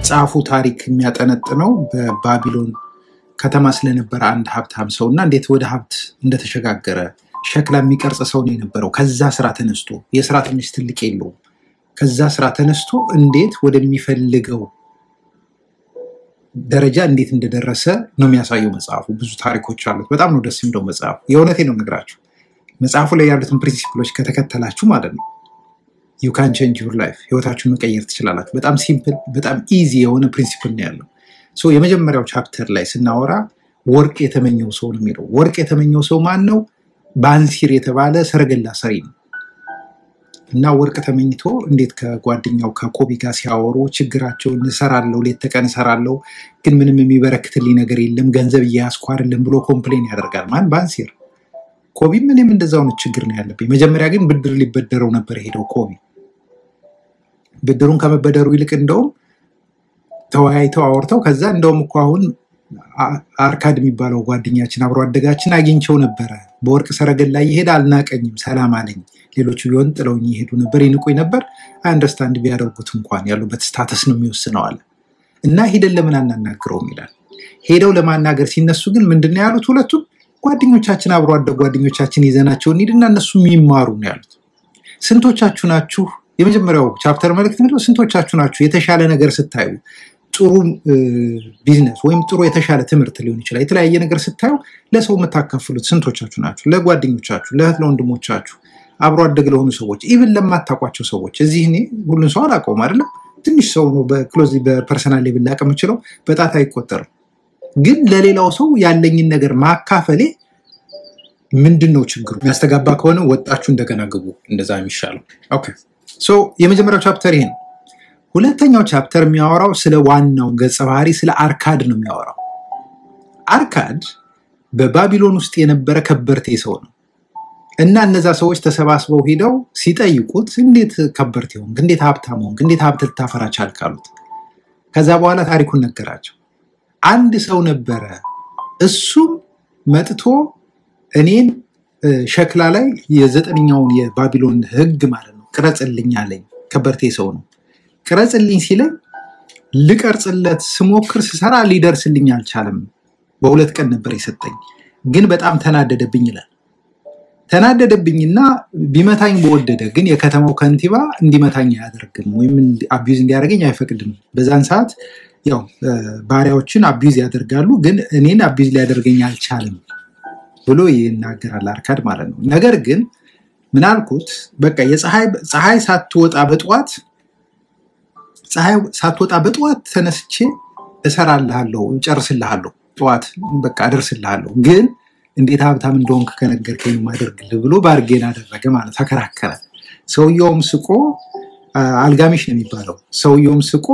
መጽሐፉ ታሪክ የሚያጠነጥነው በባቢሎን ከተማ ስለነበረ አንድ ሀብታም ሰው እና እንዴት ወደ ሀብት እንደተሸጋገረ ሸክላ የሚቀርጽ ሰው ነው የነበረው። ከዛ ስራ ተነስቶ የስራ ትንሽ ትልቅ የለውም። ከዛ ስራ ተነስቶ እንዴት ወደሚፈልገው ደረጃ እንዴት እንደደረሰ ነው የሚያሳየው መጽሐፉ። ብዙ ታሪኮች አሉት። በጣም ነው ደስ የሚለው መጽሐፉ። የእውነቴ ነው የምነግራችሁ። መጽሐፉ ላይ ያሉትን ፕሪንሲፕሎች ከተከተላችሁ ማለት ነው ዩ ካን ቼንጅ ዩር ላይፍ ህይወታችሁን መቀየር ትችላላችሁ። በጣም ሲምፕል፣ በጣም ኢዚ የሆነ ፕሪንሲፕል ነው ያለው። ሶ የመጀመሪያው ቻፕተር ላይ ስናወራ ወርቅ የተመኘው ሰው ነው የሚለው። ወርቅ የተመኘው ሰው ማን ነው? ባንሲር የተባለ ሰረገላ ሰሪ ነው። እና ወርቅ ተመኝቶ እንዴት ከጓደኛው ከኮቢ ጋር ሲያወሩ ችግራቸውን እሰራለሁ፣ ሌት ተቀን እሰራለሁ፣ ግን ምንም የሚበረክትልኝ ነገር የለም፣ ገንዘብ እያያዝኩ አይደለም ብሎ ኮምፕሌን ያደርጋል። ማን? ባንሲር። ኮቢም እኔም እንደዛው አይነት ችግር ነው ያለብኝ። መጀመሪያ ግን ብድር ሊበደረው ነበር ሄደው ኮቢ ብድሩን ከመበደሩ ይልቅ እንደውም ተወያይተው አወርተው ከዛ እንደውም እኮ አሁን አ- አርካድ የሚባለው ጓደኛችን አብሮ አደጋችን አግኝቸው ነበረ። በወርቅ ሰረገላ እየሄደ አልናቀኝም፣ ሰላም አለኝ። ሌሎቹ ቢሆን ጥለውኝ ይሄዱ ነበር፣ ይንቁኝ ነበር። አንደርስታንድ ቢያደርጉት እንኳን ያሉበት ስታተስ ነው የሚወስነው አለ እና ሂደን ለምን አናናግረውም ይላል። ሄደው ለማናገር ሲነሱ ግን ምንድን ነው ያሉት? ሁለቱም ጓደኞቻችን አብሮ አደግ ጓደኞቻችን ይዘናቸው እንሂድና እነሱ የሚማሩ ነው ያሉት። ስንቶቻችሁ ናችሁ? የመጀመሪያው ቻፕተር መልእክት ምንድነው? ስንቶቻችሁ ናችሁ የተሻለ ነገር ስታዩ ጥሩ እ፣ ቢዝነስ ወይም ጥሩ የተሻለ ትምህርት ሊሆን ይችላል። የተለያየ ነገር ስታዩ ለሰው የምታካፍሉት ስንቶቻችሁ ናችሁ? ለጓደኞቻችሁ፣ ለእህት ለወንድሞቻችሁ፣ አብሮ አደግ ለሆኑ ሰዎች፣ ኢቭን ለማታውቋቸው ሰዎች። እዚህ እኔ ሁሉን ሰው አላውቀውም አይደለም፣ ትንሽ ሰው ነው በክሎዝ በፐርሰናል ሌቭል ላቅ የምችለው በጣት አይቆጠርም። ግን ለሌላው ሰው ያለኝን ነገር ማካፈሌ ምንድን ነው ችግሩ? የሚያስተጋባ ከሆነ ወጣችሁ እንደገና ግቡ። እንደዛ የሚሻለው ኦኬ። ሶ የመጀመሪያው ቻፕተር ይሄ ነው። ሁለተኛው ቻፕተር የሚያወራው ስለ ዋናው ገጸ ባህሪ ስለ አርካድ ነው የሚያወራው። አርካድ በባቢሎን ውስጥ የነበረ ከበርቴ ሰው ነው እና እነዛ ሰዎች ተሰባስበው ሂደው ሲጠይቁት እንዴት ከበርቴ ሆንክ? እንዴት ሀብታም ሆንክ? እንዴት ሀብት ልታፈራ ቻልክ? አሉት። ከዛ በኋላ ታሪኩን ነገራቸው። አንድ ሰው ነበረ፣ እሱም መጥቶ እኔን እ፣ ሸክላ ላይ የዘጠነኛውን የባቢሎን ሕግ ማለት ነው ቅረጽልኝ አለኝ። ከበርቴ ሰው ነው። ቅረጽልኝ ሲለኝ ልቀርጽለት ስሞክር ስሰራ ሊደርስልኝ አልቻለም። በሁለት ቀን ነበር የሰጠኝ፣ ግን በጣም ተናደደብኝ ይላል። ተናደደብኝና ቢመታኝ በወደደ ግን የከተማው ከንቲባ እንዲመታኝ አያደርግም ወይም አቢዩዝ እንዲያደርገኝ አይፈቅድም። በዛን ሰዓት ያው እ፣ ባሪያዎችን አቢዩዝ ያደርጋሉ፣ ግን እኔን አቢዩዝ ሊያደርገኝ አልቻለም ብሎ ይናገራል አርካድ ማለት ነው። ነገር ግን ምን አልኩት፣ በቃ የፀሐይ ፀሐይ ሳትወጣ በጠዋት ፀሐይ ሳትወጣ በጠዋት ተነስቼ እሰራልሃለሁ፣ እጨርስልሃለሁ፣ ጠዋት በቃ አደርስልሃለሁ። ግን እንዴት ሀብታም እንደሆንክ ከነገርከኝ የማደርግልህ ብሎ ባርጌን አደረገ ማለት ተከራከረ። ሰውየውም ስቆ አ- አልጋሚሽ ነው የሚባለው። ሰውየውም ስቆ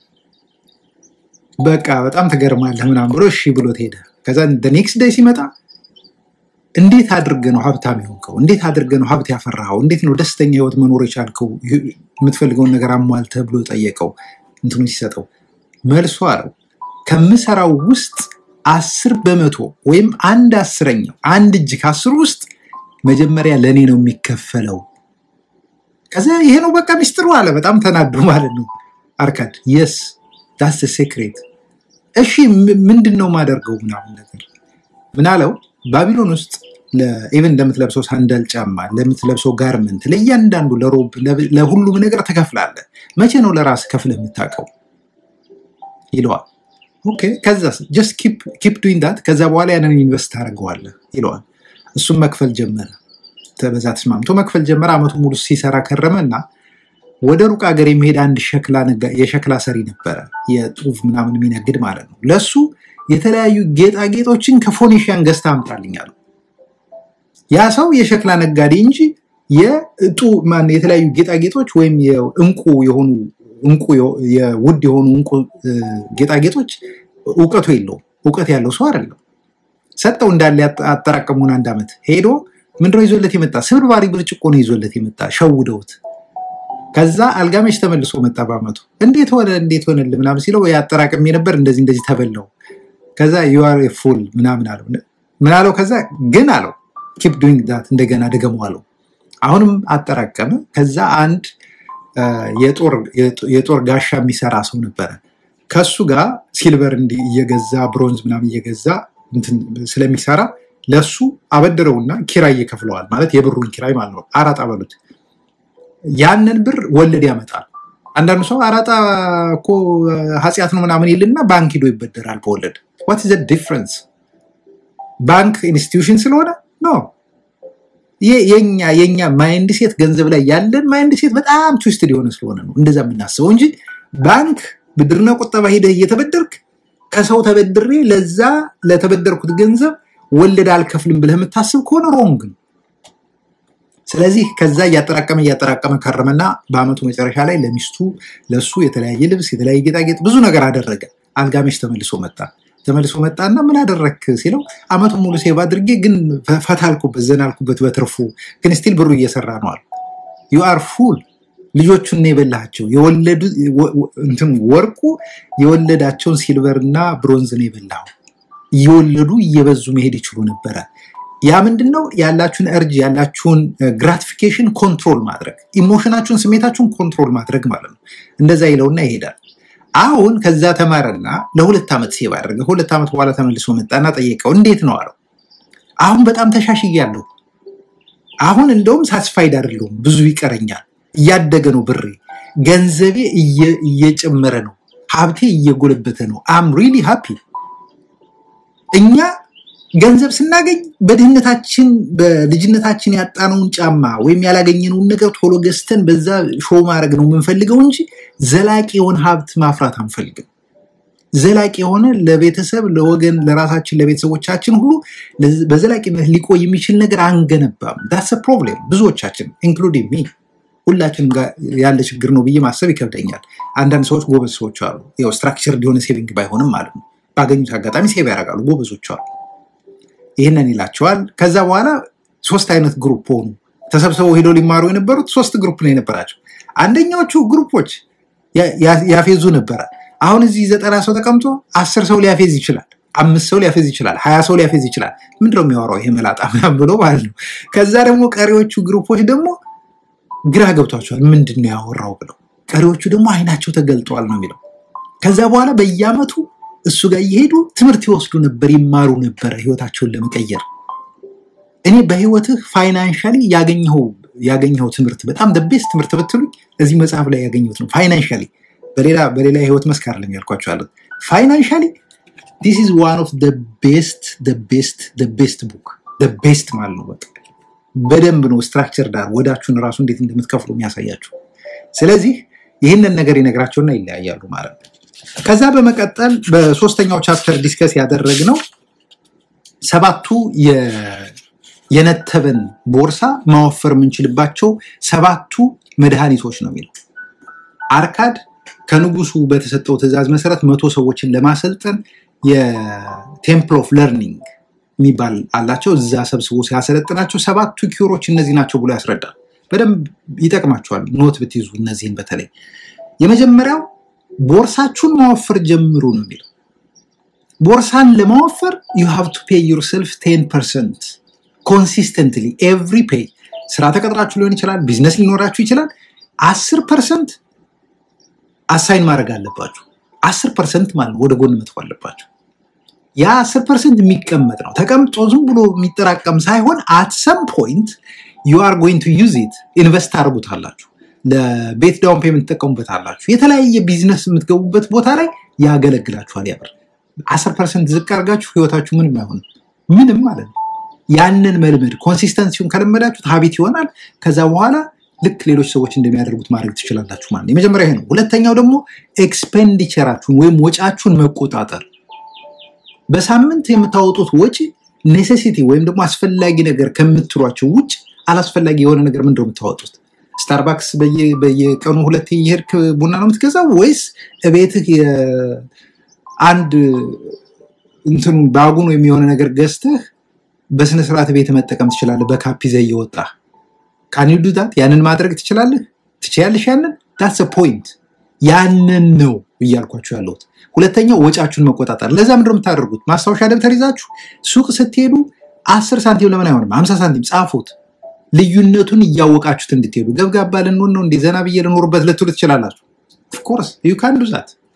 በቃ በጣም ትገርማለህ ምናምን ብሎ እሺ ብሎት ሄደ። ከዛ ኔክስት ዴይ ሲመጣ እንዴት አድርገህ ነው ሀብታም የሆንከው? እንዴት አድርገህ ነው ሀብት ያፈራኸው? እንዴት ነው ደስተኛ ህይወት መኖር የቻልከው? የምትፈልገውን ነገር አሟልተህ ብሎ ጠየቀው። እንትኑ ሲሰጠው መልሶ አለው ከምሰራው ውስጥ አስር በመቶ ወይም አንድ አስረኛው አንድ እጅ ከአስሩ ውስጥ መጀመሪያ ለእኔ ነው የሚከፈለው። ከዚያ ይሄ ነው በቃ ሚስጥሩ አለ። በጣም ተናዶ ማለት ነው አርካድ። የስ ዳስ ሴክሬት። እሺ ም- ምንድን ነው ማደርገው ምናምን ነገር ምን አለው ባቢሎን ውስጥ ኢቨን ለምትለብሰው ሳንዳል ጫማ፣ ለምትለብሰው ጋርመንት፣ ለእያንዳንዱ ለሮብ፣ ለ- ለሁሉም ነገር ትከፍላለህ። መቼ ነው ለራስ ከፍለህ የምታውቀው ይለዋል። ኦኬ ከዛ ጀስት ኪፕ ዱይንግ ዳት ከዛ በኋላ ያንን ኢንቨስት ታደርገዋለህ ይለዋል። እሱም መክፈል ጀመረ። ተ- በዛ ተስማምቶ መክፈል ጀመረ። አመቱ ሙሉ ሲሰራ ከረመ እና ወደ ሩቅ ሀገር የሚሄድ አንድ ሸክላ ነጋ- የሸክላ ሰሪ ነበረ፣ የጡፍ ምናምን የሚነግድ ማለት ነው። ለሱ የተለያዩ ጌጣጌጦችን ከፎኒሽያን ገዝታ አምጣልኝ አለው። ያ ሰው የሸክላ ነጋዴ እንጂ የእጡ ማን የተለያዩ ጌጣጌጦች ወይም የእንቁ የሆኑ እንቁ የሆ- የውድ የሆኑ እንቁ እ፣ ጌጣጌጦች እውቀቱ የለውም። እውቀት ያለው ሰው አይደለም። ሰጠው እንዳለ ያጠ- አጠራቀሙን አንድ ዓመት ሄዶ ምንድነው ይዞለት የመጣ ስብርባሪ ብርጭቆ ነው ይዞለት የመጣ ሸውደውት ከዛ አልጋመሽ ተመልሶ መጣ በአመቱ እንዴት ሆነ እንዴት ሆነልህ ምናምን ሲለው ያጠራቅሜ ነበር እንደዚህ እንደዚህ ተበላው ከዛ ዩአር ፉል ምናምን አለው ምን አለው ከዛ ግን አለው ኪፕ ዱይንግ ዳት እንደገና ድገሙ አለው አሁንም አጠራቀመ ከዛ አንድ አ፣ የጦር የጦር ጋሻ የሚሰራ ሰው ነበረ ከሱ ጋር ሲልቨር እንዲ እየገዛ ብሮንዝ ምናምን እየገዛ እንትን ስለሚሰራ ለሱ አበድረውና ኪራይ ይከፍለዋል። ማለት የብሩን ኪራይ ማለት ነው። አራጣ በሉት። ያንን ብር ወለድ ያመጣል። አንዳንዱ ሰው አራጣ እኮ ኃጢአት ነው ምናምን ይልና ባንክ ሂዶ ይበደራል በወለድ። ዋት ዘ ዲፍረንስ? ባንክ ኢንስቲትዩሽን ስለሆነ ነው። የኛ የኛ ማይንድ ሴት ገንዘብ ላይ ያለን ማይንድ ሴት በጣም ትዊስትድ የሆነ ስለሆነ ነው እንደዛ የምናስበው እንጂ ባንክ ብድርና ቁጠባ ሄደህ እየተበደርክ ከሰው ተበድሬ ለዛ ለተበደርኩት ገንዘብ ወለድ አልከፍልም ብለህ የምታስብ ከሆነ ሮንግ ነው። ስለዚህ ከዛ እያጠራቀመ እያጠራቀመ ከረመና በአመቱ መጨረሻ ላይ ለሚስቱ ለሱ የተለያየ ልብስ የተለያየ ጌጣጌጥ ብዙ ነገር አደረገ። አልጋሜሽ ተመልሶ መጣ። ተመልሶ መጣና ምን አደረክ ሲለው አመቱን ሙሉ ሴቭ አድርጌ ግን ፈታልኩበት ዘናልኩበት በትርፉ ግን ስቲል ብሩ እየሰራ ነው አሉ። ዩ አር ፉል ልጆቹን ነው የበላቸው። የወለዱ እንትን ወርቁ የወለዳቸውን ሲልቨር እና ብሮንዝ ነው የበላው። እየወለዱ እየበዙ መሄድ ይችሉ ነበረ። ያ ምንድን ነው ያላችሁን እርጅ ያላችሁን ግራቲፊኬሽን ኮንትሮል ማድረግ ኢሞሽናችሁን ስሜታችሁን ኮንትሮል ማድረግ ማለት ነው። እንደዛ ይለውና ይሄዳል። አሁን ከዛ ተማረና ለሁለት ዓመት ሴቭ አደረገ። ሁለት ዓመት በኋላ ተመልሶ መጣና ጠየቀው። እንዴት ነው አለው። አሁን በጣም ተሻሽያለሁ። አሁን እንደውም ሳስፋይድ አይደለሁም፣ ብዙ ይቀረኛል። እያደገ ነው ብሬ፣ ገንዘቤ እየጨመረ ነው፣ ሀብቴ እየጎለበተ ነው። አም ሪሊ ሃፒ። እኛ ገንዘብ ስናገኝ በድህነታችን በልጅነታችን ያጣነውን ጫማ ወይም ያላገኘነውን ነገር ቶሎ ገዝተን በዛ ሾው ማድረግ ነው የምንፈልገው እንጂ ዘላቂ የሆነ ሀብት ማፍራት አንፈልግም። ዘላቂ የሆነ ለቤተሰብ፣ ለወገን፣ ለራሳችን፣ ለቤተሰቦቻችን ሁሉ በዘላቂነት ሊቆይ የሚችል ነገር አንገነባም። ዳስ ፕሮብሌም ብዙዎቻችን ኢንክሉዲንግ ሚ ሁላችንም ጋር ያለ ችግር ነው ብዬ ማሰብ ይከብደኛል። አንዳንድ ሰዎች ጎበዝ ሰዎች አሉ። ያው ስትራክቸር የሆነ ሴቪንግ ባይሆንም ማለት ነው። ባገኙት አጋጣሚ ሴቭ ያደርጋሉ። ጎበዞች አሉ። ይህንን ይላቸዋል። ከዛ በኋላ ሶስት አይነት ግሩፕ ሆኑ። ተሰብስበው ሄደው ሊማሩ የነበሩት ሶስት ግሩፕ ነው የነበራቸው። አንደኛዎቹ ግሩፖች ያፌዙ ነበረ። አሁን እዚህ ዘጠና ሰው ተቀምጦ አስር ሰው ሊያፌዝ ይችላል፣ አምስት ሰው ሊያፌዝ ይችላል፣ ሀያ ሰው ሊያፌዝ ይችላል። ምንድነው የሚያወራው ይሄ መላጣ ምናምን ብሎ ማለት ነው። ከዛ ደግሞ ቀሪዎቹ ግሩፖች ደግሞ ግራ ገብቷቸዋል። ምንድን ነው ያወራው ብለው፣ ቀሪዎቹ ደግሞ አይናቸው ተገልጠዋል ነው የሚለው። ከዛ በኋላ በየአመቱ እሱ ጋር እየሄዱ ትምህርት ይወስዱ ነበር፣ ይማሩ ነበረ ህይወታቸውን ለመቀየር። እኔ በህይወትህ ፋይናንሻሊ ያገኘኸው ያገኘኸው ትምህርት በጣም ደቤስ ትምህርት ብትሉኝ እዚህ መጽሐፍ ላይ ያገኘሁት ነው። ፋይናንሻሊ በሌላ በሌላ የህይወት መስክ አይደለም ያልኳቸው ያሉት ፋይናንሻሊ ዲስ ኢዝ ዋን ኦፍ ቤስት ቤስት ቤስት ቡክ ቤስት ማለት ነው። በቃ በደንብ ነው ስትራክቸር ዳር ወዳችሁን ራሱ እንዴት እንደምትከፍሉ የሚያሳያችሁ። ስለዚህ ይህንን ነገር ይነግራቸውና ይለያያሉ ማለት ነው። ከዛ በመቀጠል በሶስተኛው ቻፕተር ዲስከስ ያደረግነው ሰባቱ የነተበን ቦርሳ ማወፈር የምንችልባቸው ሰባቱ መድኃኒቶች ነው የሚለው። አርካድ ከንጉሱ በተሰጠው ትዕዛዝ መሰረት መቶ ሰዎችን ለማሰልጠን የቴምፕል ኦፍ ለርኒንግ የሚባል አላቸው። እዛ ሰብስቦ ሲያሰለጥናቸው ሰባቱ ኪሮች እነዚህ ናቸው ብሎ ያስረዳል። በደንብ ይጠቅማቸዋል ኖት ብትይዙ እነዚህን በተለይ የመጀመሪያው ቦርሳችሁን ማወፈር ጀምሩ ነው የሚለው። ቦርሳን ለማወፈር ዩ ሃቭ ቱ ፔይ ዩርሰልፍ ቴን ፐርሰንት ኮንሲስተንትሊ ኤቭሪ ፔይ። ስራ ተቀጥራችሁ ሊሆን ይችላል፣ ቢዝነስ ሊኖራችሁ ይችላል። አስር ፐርሰንት አሳይን ማድረግ አለባችሁ። አስር ፐርሰንት ማለት ወደ ጎን መጥፎ አለባችሁ። ያ አስር ፐርሰንት የሚቀመጥ ነው። ተቀምጦ ዝም ብሎ የሚጠራቀም ሳይሆን አት ሰም ፖይንት ዩ አር ጎይንግ ቱ ዩዝ ኢት ኢንቨስት አድርጉታላችሁ ለቤት ዳውን ፔመንት ትጠቀሙበት አላችሁ። የተለያየ ቢዝነስ የምትገቡበት ቦታ ላይ ያገለግላችኋል። ያብር አስር ፐርሰንት ዝቅ አድርጋችሁ ህይወታችሁ ምንም አይሆንም፣ ምንም ማለት ነው። ያንን መልመድ ኮንሲስተንሲውን ከለመዳችሁት ሀቢት ይሆናል። ከዛ በኋላ ልክ ሌሎች ሰዎች እንደሚያደርጉት ማድረግ ትችላላችሁ ማለት ነው። የመጀመሪያ ይሄ ነው። ሁለተኛው ደግሞ ኤክስፔንዲቸራችሁን ወይም ወጫችሁን መቆጣጠር። በሳምንት የምታወጡት ወጪ ኔሴሲቲ ወይም ደግሞ አስፈላጊ ነገር ከምትሏቸው ውጭ አላስፈላጊ የሆነ ነገር ምንድነው የምታወጡት? ስታርባክስ በየቀኑ ሁለት የሄድክ ቡና ነው የምትገዛው ወይስ እቤትህ አንድ እንትኑ ባጉን ወይም የሆነ ነገር ገዝተህ በስነስርዓት ቤት መጠቀም ትችላለህ? በካፕ ይዘህ እየወጣ ካኒዱዳት ያንን ማድረግ ትችላለህ? ትችያለሽ? ያንን ዳትስ ፖይንት። ያንን ነው እያልኳችሁ ያለሁት። ሁለተኛው ወጫችሁን መቆጣጠር። ለዛ ምንድነው የምታደርጉት? ማስታወሻ ደብተር ይዛችሁ ሱቅ ስትሄዱ አስር ሳንቲም ለምን አይሆንም? ሀምሳ ሳንቲም ጻፉት። ልዩነቱን እያወቃችሁት እንድትሄዱ። ገብጋባ ልንሆን ነው እንዴ ዘና ብዬ ልኖርበት ልትሉ ትችላላችሁ። ኦፍኮርስ ዩ ካን ዱ ዛት።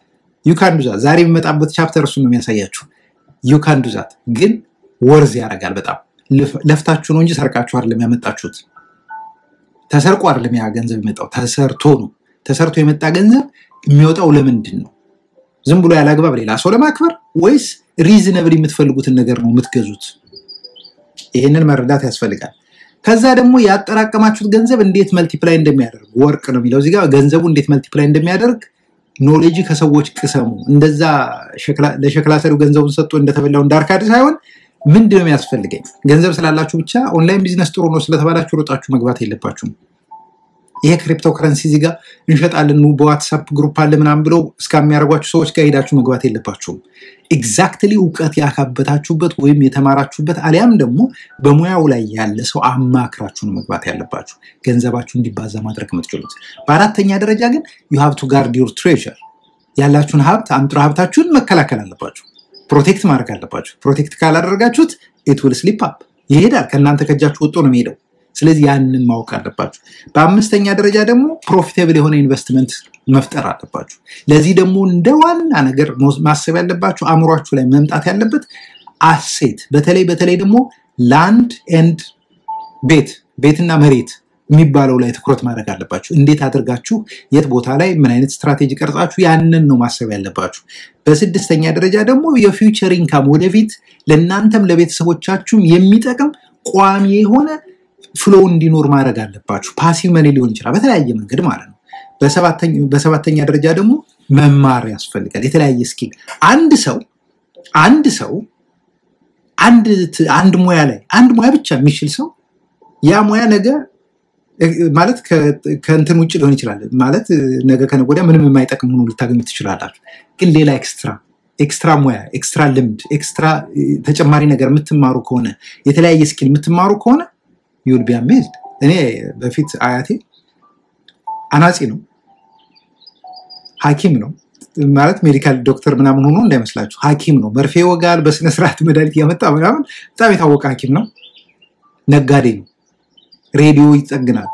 ዩካን ዱዛት ዛሬ የሚመጣበት ቻፕተር እሱ ነው የሚያሳያችሁ። ዩካን ዱዛት ግን ወርዝ ያደርጋል በጣም ለፍታችሁ ነው እንጂ ሰርቃችሁ አይደለም ያመጣችሁት። ተሰርቆ አይደለም ያ ገንዘብ የመጣው ተሰርቶ ነው። ተሰርቶ የመጣ ገንዘብ የሚወጣው ለምንድን ነው? ዝም ብሎ ያለ አግባብ ሌላ ሰው ለማክበር ወይስ ሪዝነብል የምትፈልጉትን ነገር ነው የምትገዙት? ይህንን መረዳት ያስፈልጋል። ከዛ ደግሞ ያጠራቀማችሁት ገንዘብ እንዴት መልቲፕላይ እንደሚያደርግ ወርቅ ነው የሚለው እዚጋ ገንዘቡ እንዴት መልቲፕላይ እንደሚያደርግ ኖሌጅ ከሰዎች ቅሰሙ። እንደዛ ለሸክላ ሰሪው ገንዘቡን ሰጥቶ እንደተበላው እንዳርካድ ሳይሆን ምንድን ነው የሚያስፈልገኝ? ገንዘብ ስላላችሁ ብቻ ኦንላይን ቢዝነስ ጥሩ ነው ስለተባላችሁ ሮጣችሁ መግባት የለባችሁም። ይሄ ክሪፕቶ ከረንሲ እዚህ ጋር እንሸጣለን በዋትሳፕ ግሩፕ አለ ምናምን ብለው እስከሚያደርጓችሁ ሰዎች ጋር ሄዳችሁ መግባት የለባችሁም። ኤግዛክትሊ እውቀት ያካበታችሁበት ወይም የተማራችሁበት አሊያም ደግሞ በሙያው ላይ ያለ ሰው አማክራችሁ ነው መግባት ያለባችሁ ገንዘባችሁ እንዲባዛ ማድረግ የምትችሉት። በአራተኛ ደረጃ ግን ዩ ሃቭ ቱ ጋርድ ዩር ትሬዠር ያላችሁን ሀብት አንጥሮ ሀብታችሁን መከላከል አለባችሁ። ፕሮቴክት ማድረግ አለባችሁ። ፕሮቴክት ካላደረጋችሁት ኢት ዊል ስሊፕ አፕ ይሄዳል። ከእናንተ ከእጃችሁ ወጥቶ ነው የሚሄደው። ስለዚህ ያንን ማወቅ አለባችሁ። በአምስተኛ ደረጃ ደግሞ ፕሮፊታብል የሆነ ኢንቨስትመንት መፍጠር አለባችሁ። ለዚህ ደግሞ እንደ ዋና ነገር ማሰብ ያለባችሁ አእምሯችሁ ላይ መምጣት ያለበት አሴት፣ በተለይ በተለይ ደግሞ ላንድ ኤንድ ቤት ቤትና መሬት የሚባለው ላይ ትኩረት ማድረግ አለባችሁ። እንዴት አድርጋችሁ የት ቦታ ላይ ምን አይነት ስትራቴጂ ቀርጻችሁ ያንን ነው ማሰብ ያለባችሁ። በስድስተኛ ደረጃ ደግሞ የፊውቸር ኢንካም ወደፊት ለእናንተም ለቤተሰቦቻችሁም የሚጠቅም ቋሚ የሆነ ፍሎ እንዲኖር ማድረግ አለባችሁ። ፓሲቭ መኔ ሊሆን ይችላል በተለያየ መንገድ ማለት ነው። በሰባተኛ ደረጃ ደግሞ መማር ያስፈልጋል። የተለያየ ስኪል አንድ ሰው አንድ ሰው አንድ ሙያ ላይ አንድ ሙያ ብቻ የሚችል ሰው ያ ሙያ ነገ ማለት ከእንትን ውጭ ሊሆን ይችላል። ማለት ነገ ከነገ ወዲያ ምንም የማይጠቅም ሆኖ ልታገኙ ትችላላችሁ። ግን ሌላ ኤክስትራ ኤክስትራ ሙያ፣ ኤክስትራ ልምድ፣ ኤክስትራ ተጨማሪ ነገር የምትማሩ ከሆነ የተለያየ ስኪል የምትማሩ ከሆነ ዩል ቢ አሜዝድ። እኔ በፊት አያቴ አናጺ ነው፣ ሐኪም ነው ማለት ሜዲካል ዶክተር ምናምን ሆኖ እንዳይመስላችሁ ሐኪም ነው። መርፌ ይወጋል፣ በስነስርዓት መድኃኒት እያመጣ ምናምን በጣም የታወቀ ሐኪም ነው። ነጋዴ ነው። ሬዲዮ ይጠግናል፣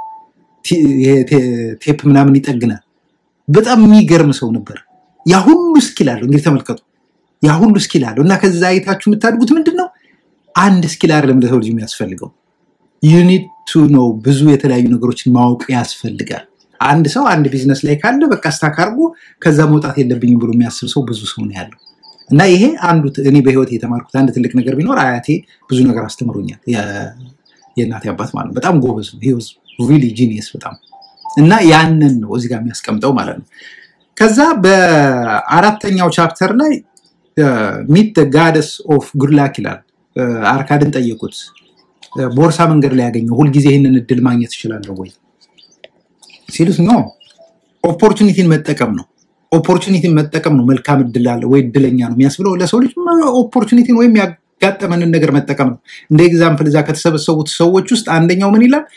ቴፕ ምናምን ይጠግናል። በጣም የሚገርም ሰው ነበር። ያ ሁሉ ስኪል አለው። እንግዲህ ተመልከቱ፣ ያ ሁሉ ስኪል አለው እና ከዛ አይታችሁ የምታድጉት ምንድን ነው? አንድ ስኪል አይደለም ለሰው ልጅ የሚያስፈልገው ዩኒት ቱ ነው። ብዙ የተለያዩ ነገሮችን ማወቅ ያስፈልጋል። አንድ ሰው አንድ ቢዝነስ ላይ ካለ በቃ ስታክ አድርጎ ከዛ መውጣት የለብኝም ብሎ የሚያስብ ሰው ብዙ ሰው ነው ያለው እና ይሄ አንዱ እኔ በህይወት የተማርኩት አንድ ትልቅ ነገር ቢኖር አያቴ ብዙ ነገር አስተምሮኛል። የእናቴ አባት ማለት ነው። በጣም ጎበዝ ነው። ሂ ዋዝ ሪሊ ጂኒየስ በጣም እና ያንን ነው እዚህ ጋር የሚያስቀምጠው ማለት ነው። ከዛ በአራተኛው ቻፕተር ላይ ሚት ጋደስ ኦፍ ጉድላክ ይላል። አርካድን ጠየቁት ቦርሳ መንገድ ላይ ያገኘው ሁልጊዜ ይህንን እድል ማግኘት እችላለሁ ወይ ሲሉት ኖ ኦፖርቹኒቲን መጠቀም ነው። ኦፖርቹኒቲን መጠቀም ነው። መልካም እድል አለ ወይ እድለኛ ነው የሚያስብለው ለሰው ልጅ ኦፖርቹኒቲን ወይም ያጋጠመንን ነገር መጠቀም ነው። እንደ ኤግዛምፕል እዛ ከተሰበሰቡት ሰዎች ውስጥ አንደኛው ምን ይላል?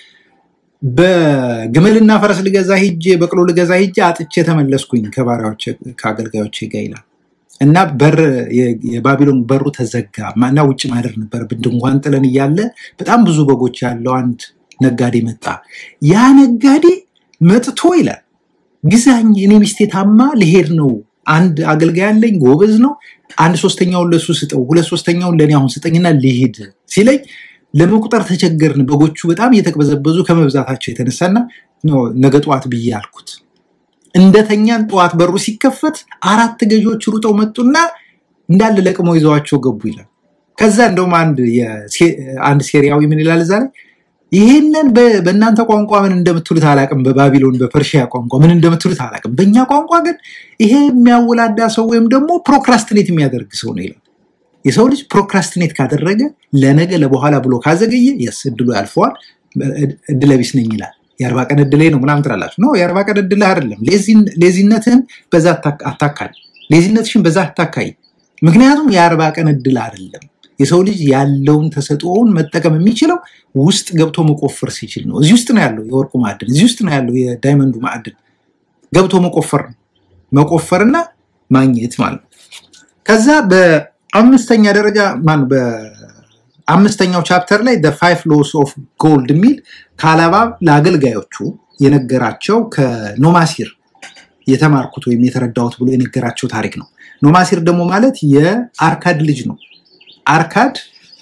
በግመልና ፈረስ ልገዛ ሂጄ በቅሎ ልገዛ ሂጄ አጥቼ ተመለስኩኝ ከባሪያዎች ከአገልጋዮቼ ጋር ይላል። እና በር የባቢሎን በሩ ተዘጋ እና ውጭ ማደር ነበር። ድንኳን ጥለን እያለ በጣም ብዙ በጎች ያለው አንድ ነጋዴ መጣ። ያ ነጋዴ መጥቶ ይላል ግዛኝ፣ እኔ ሚስቴ ታማ ልሄድ ነው። አንድ አገልጋይ አለኝ፣ ጎበዝ ነው። አንድ ሶስተኛውን ለሱ ስጠው፣ ሁለት ሶስተኛውን ለእኔ አሁን ስጠኝና ልሄድ ሲለኝ ለመቁጠር ተቸገርን። በጎቹ በጣም እየተቅበዘበዙ ከመብዛታቸው የተነሳና ነገ ጠዋት ብዬ አልኩት። እንደተኛን ጠዋት በሩ ሲከፈት አራት ገዢዎች ሩጠው መጡና እንዳለ ለቅመው ይዘዋቸው ገቡ ይላል። ከዛ እንደውም አንድ ሴሪያዊ ምን ይላል እዛ ላይ ይሄንን በእናንተ ቋንቋ ምን እንደምትሉት አላቅም፣ በባቢሎን በፐርሺያ ቋንቋ ምን እንደምትሉት አላቅም። በእኛ ቋንቋ ግን ይሄ የሚያወላዳ ሰው ወይም ደግሞ ፕሮክራስትኔት የሚያደርግ ሰው ነው ይላል። የሰው ልጅ ፕሮክራስትኔት ካደረገ ለነገ ለበኋላ ብሎ ካዘገየ የስ እድሉ ያልፈዋል፣ እድለቢስ ነኝ ይላል። የአርባ ቀን እድሌ ነው ምናምን ትላላችሁ። ኖ የአርባ ቀን እድልህ አይደለም። ሌዚነትህን በዛ አታካል፣ ሌዚነትሽን በዛ አታካይ። ምክንያቱም የአርባ ቀን እድል አይደለም። የሰው ልጅ ያለውን ተሰጥኦውን መጠቀም የሚችለው ውስጥ ገብቶ መቆፈር ሲችል ነው። እዚህ ውስጥ ነው ያለው የወርቁ ማዕድን፣ እዚህ ውስጥ ነው ያለው የዳይመንዱ ማዕድን። ገብቶ መቆፈር ነው መቆፈርና ማግኘት ማለት ነው። ከዛ በአምስተኛ ደረጃ ማነው በአምስተኛው ቻፕተር ላይ ፋይቭ ሎስ ኦፍ ጎልድ የሚል ከአላባ ለአገልጋዮቹ የነገራቸው ከኖማሲር የተማርኩት ወይም የተረዳሁት ብሎ የነገራቸው ታሪክ ነው። ኖማሲር ደግሞ ማለት የአርካድ ልጅ ነው። አርካድ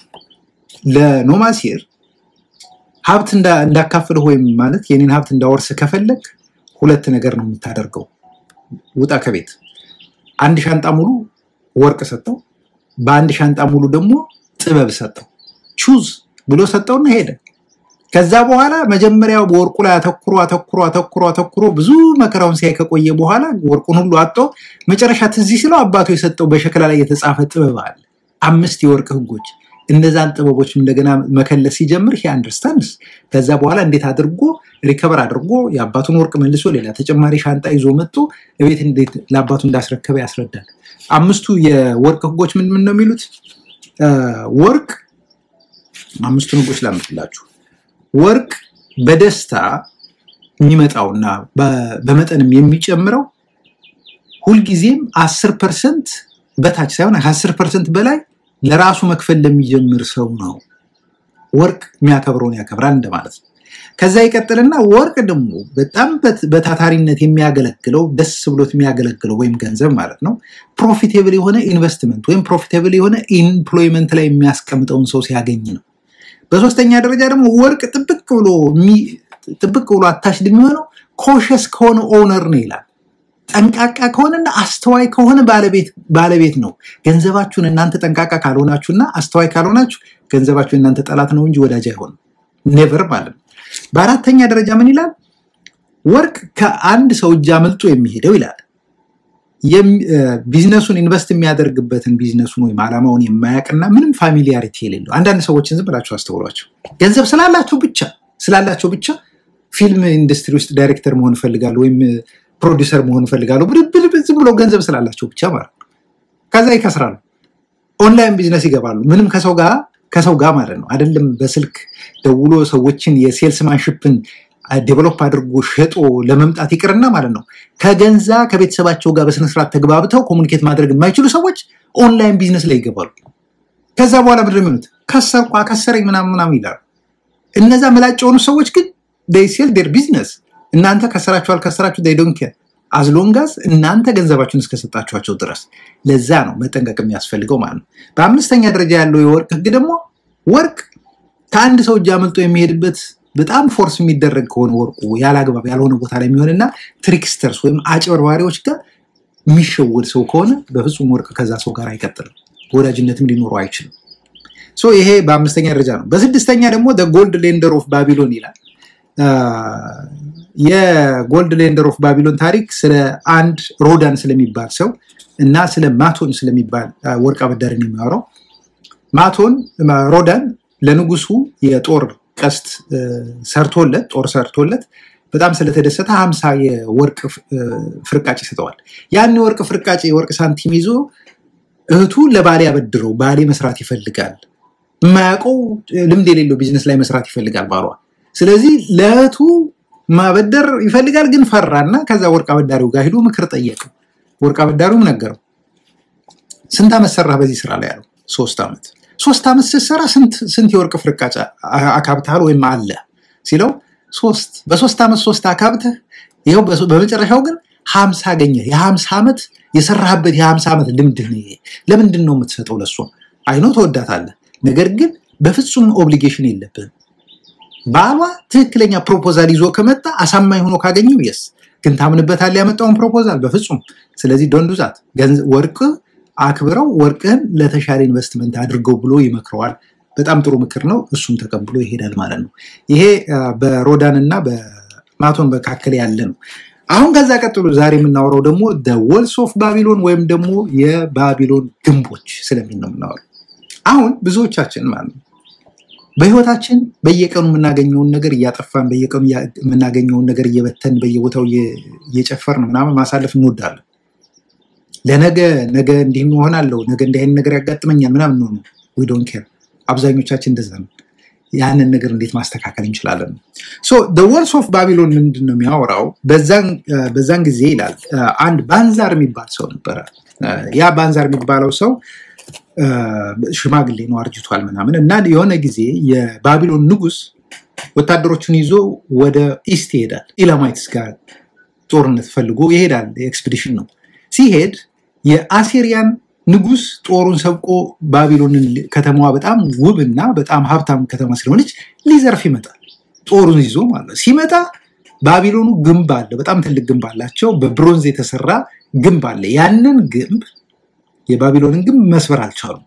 ለኖማሲር ሀብት እንዳካፍልህ ወይም ማለት የኔን ሀብት እንዳወርስ ከፈለግ ሁለት ነገር ነው የምታደርገው። ውጣ ከቤት አንድ ሻንጣ ሙሉ ወርቅ ሰጠው፣ በአንድ ሻንጣ ሙሉ ደግሞ ጥበብ ሰጠው። ቹዝ ብሎ ሰጠውና ሄደ። ከዛ በኋላ መጀመሪያ በወርቁ ላይ አተኩሮ አተኩሮ አተኩሮ አተኩሮ ብዙ መከራውን ሲያይ ከቆየ በኋላ ወርቁን ሁሉ አጥቶ መጨረሻ ትዝ ሲለው አባቱ የሰጠው በሸክላ ላይ የተጻፈ ጥበብ አለ፣ አምስት የወርቅ ህጎች። እነዛን ጥበቦች እንደገና መከለስ ሲጀምር ሂ አንደርስታንድስ። ከዛ በኋላ እንዴት አድርጎ ሪከቨር አድርጎ የአባቱን ወርቅ መልሶ ሌላ ተጨማሪ ሻንጣ ይዞ መጥቶ እቤት እንዴት ለአባቱ እንዳስረከበ ያስረዳል። አምስቱ የወርቅ ህጎች ምን ምን ነው የሚሉት? ወርቅ አምስቱን ህጎች ላምጥላችሁ። ወርቅ በደስታ የሚመጣውና በመጠንም የሚጨምረው ሁልጊዜም አስር ፐርሰንት በታች ሳይሆን ከአስር ፐርሰንት በላይ ለራሱ መክፈል ለሚጀምር ሰው ነው። ወርቅ የሚያከብረውን ያከብራል እንደማለት ነው። ከዛ ይቀጥልና ወርቅ ደግሞ በጣም በታታሪነት የሚያገለግለው ደስ ብሎት የሚያገለግለው ወይም ገንዘብ ማለት ነው ፕሮፊቴብል የሆነ ኢንቨስትመንት ወይም ፕሮፊቴብል የሆነ ኢምፕሎይመንት ላይ የሚያስቀምጠውን ሰው ሲያገኝ ነው። በሶስተኛ ደረጃ ደግሞ ወርቅ ጥብቅ ብሎ ጥብቅ ብሎ አታሽድ የሚሆነው ኮሸስ ከሆነ ኦነር ነው ይላል። ጠንቃቃ ከሆነና አስተዋይ ከሆነ ባለቤት ነው። ገንዘባችሁን እናንተ ጠንቃቃ ካልሆናችሁና አስተዋይ ካልሆናችሁ ገንዘባችሁ እናንተ ጠላት ነው እንጂ ወዳጅ አይሆንም። ኔቨር ማለት ነው። በአራተኛ ደረጃ ምን ይላል? ወርቅ ከአንድ ሰው እጅ አመልጦ የሚሄደው ይላል ቢዝነሱን ኢንቨስት የሚያደርግበትን ቢዝነሱን ወይም ዓላማውን የማያውቅና ምንም ፋሚሊያሪቲ የሌለው አንዳንድ ሰዎችን ዝም ብላችሁ አስተውሏቸው። ገንዘብ ስላላቸው ብቻ ስላላቸው ብቻ ፊልም ኢንዱስትሪ ውስጥ ዳይሬክተር መሆን እፈልጋለሁ ወይም ፕሮዲውሰር መሆን እፈልጋለሁ ብድብል ዝም ብሎ ገንዘብ ስላላቸው ብቻ ማለት ነው። ከዛ ይከስራሉ። ኦንላይን ቢዝነስ ይገባሉ። ምንም ከሰው ጋር ከሰው ጋር ማለት ነው አይደለም። በስልክ ደውሎ ሰዎችን የሴልስማንሽፕን ዴቨሎፕ አድርጎ ሸጦ ለመምጣት ይቅርና ማለት ነው ከገንዛ ከቤተሰባቸው ጋር በስነስርዓት ተግባብተው ኮሚኒኬት ማድረግ የማይችሉ ሰዎች ኦንላይን ቢዝነስ ላይ ይገባሉ። ከዛ በኋላ ምንድን ነው የሚሆኑት? ከሰርኩ አከሰረኝ ምናምን ምናምን ይላሉ። እነዛ መላጭ የሆኑ ሰዎች ግን ሴል ዴር ቢዝነስ እናንተ ከሰራችሁ አልከሰራችሁ ዶንት ኬር አዝሎንጋዝ እናንተ ገንዘባችሁን እስከሰጣችኋቸው ድረስ። ለዛ ነው መጠንቀቅ የሚያስፈልገው ማለት ነው። በአምስተኛ ደረጃ ያለው የወርቅ ህግ ደግሞ ወርቅ ከአንድ ሰው እጅ አመልጦ የሚሄድበት በጣም ፎርስ የሚደረግ ከሆነ ወርቁ ያለ አግባብ ያልሆነ ቦታ ላይ የሚሆንና ትሪክስተርስ ወይም አጭበርባሪዎች ጋር የሚሸወድ ሰው ከሆነ በፍጹም ወርቅ ከዛ ሰው ጋር አይቀጥልም፣ ወዳጅነትም ሊኖረው አይችልም። ሶ ይሄ በአምስተኛ ደረጃ ነው። በስድስተኛ ደግሞ ጎልድ ሌንደር ኦፍ ባቢሎን ይላል። የጎልድ ሌንደር ኦፍ ባቢሎን ታሪክ ስለ አንድ ሮዳን ስለሚባል ሰው እና ስለ ማቶን ስለሚባል ወርቅ አበዳሪን የሚያወራው ማቶን ሮዳን ለንጉሱ የጦር ቀስት ሰርቶለት ጦር ሰርቶለት በጣም ስለተደሰተ ሀምሳ የወርቅ ፍርቃጭ ይሰጠዋል። ያን የወርቅ ፍርቃጭ የወርቅ ሳንቲም ይዞ እህቱ ለባሌ አበድረው ባሌ መስራት ይፈልጋል፣ የማያውቀው ልምድ የሌለው ቢዝነስ ላይ መስራት ይፈልጋል ባሏ። ስለዚህ ለእህቱ ማበደር ይፈልጋል፣ ግን ፈራና ከዛ ወርቅ አበዳሪው ጋር ሄዶ ምክር ጠየቀ። ወርቅ አበዳሪውም ነገረው። ስንት ዓመት ሰራህ በዚህ ስራ ላይ ያለው? ሶስት ዓመት ሶስት ዓመት ስትሰራ ስንት የወርቅ ፍርቃጭ አካብተሃል ወይም አለ ሲለው ሶስት በሶስት ዓመት ሶስት አካብተህ ይኸው በመጨረሻው ግን ሀምሳ አገኘህ። የሀምሳ ዓመት የሰራህበት የሀምሳ ዓመት ልምድህ ነው ይሄ። ለምንድን ነው የምትሰጠው ለሷ? አይኖ ተወዳታለህ፣ ነገር ግን በፍጹም ኦብሊጌሽን የለብህም። ባሏ ትክክለኛ ፕሮፖዛል ይዞ ከመጣ አሳማኝ ሆኖ ካገኘው የስ ግን ታምንበታለህ ያመጣውን ፕሮፖዛል በፍጹም። ስለዚህ ዶንዱዛት ወርቅ አክብረው ወርቅህን ለተሻለ ኢንቨስትመንት አድርገው ብሎ ይመክረዋል። በጣም ጥሩ ምክር ነው። እሱም ተቀብሎ ይሄዳል ማለት ነው። ይሄ በሮዳን እና በማቶን መካከል ያለ ነው። አሁን ከዛ ቀጥሎ ዛሬ የምናወራው ደግሞ ወልስ ኦፍ ባቢሎን ወይም ደግሞ የባቢሎን ግንቦች ስለሚል ነው የምናወራው። አሁን ብዙዎቻችን ማለት ነው በህይወታችን በየቀኑ የምናገኘውን ነገር እያጠፋን በየቀኑ የምናገኘውን ነገር እየበተን በየቦታው እየጨፈርን ምናምን ማሳለፍ እንወዳለን። ለነገ ነገ እንዲህ እሆናለሁ፣ ነገ እንዲህ አይነት ነገር ያጋጥመኛል ምናምን ነው ዊ ዶንት ኬር። አብዛኞቻችን እንደዛ ነው። ያንን ነገር እንዴት ማስተካከል እንችላለን? ሶ ወልስ ኦፍ ባቢሎን ምንድን ነው የሚያወራው? በዛን ጊዜ ይላል አንድ ባንዛር የሚባል ሰው ነበረ። ያ ባንዛር የሚባለው ሰው ሽማግሌ ነው፣ አርጅቷል ምናምን እና የሆነ ጊዜ የባቢሎን ንጉስ ወታደሮቹን ይዞ ወደ ኢስት ይሄዳል፣ ኢላማይትስ ጋር ጦርነት ፈልጎ ይሄዳል። ኤክስፒዲሽን ነው። ሲሄድ የአሴሪያን ንጉስ ጦሩን ሰብቆ ባቢሎንን ከተማዋ በጣም ውብ እና በጣም ሀብታም ከተማ ስለሆነች ሊዘርፍ ይመጣል። ጦሩን ይዞ ማለት ሲመጣ ባቢሎኑ ግንብ አለ። በጣም ትልቅ ግንብ አላቸው። በብሮንዝ የተሰራ ግንብ አለ። ያንን ግንብ የባቢሎንን ግንብ መስበር አልቻሉም።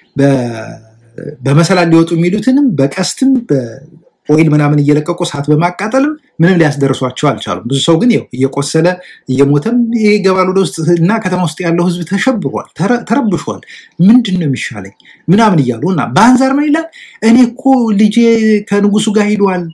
በመሰላል ሊወጡ የሚሉትንም በቀስትም በኦይል ምናምን እየለቀቁ እሳት በማቃጠልም ምንም ሊያስደርሷቸው አልቻሉም። ብዙ ሰው ግን ያው እየቆሰለ እየሞተም ይገባል ወደ ውስጥ እና ከተማ ውስጥ ያለው ህዝብ ተሸብሯል፣ ተረብሿል። ምንድን ነው የሚሻለኝ ምናምን እያሉ እና በአንዛር ምን ይላል? እኔ እኮ ልጄ ከንጉሱ ጋር ሂዷል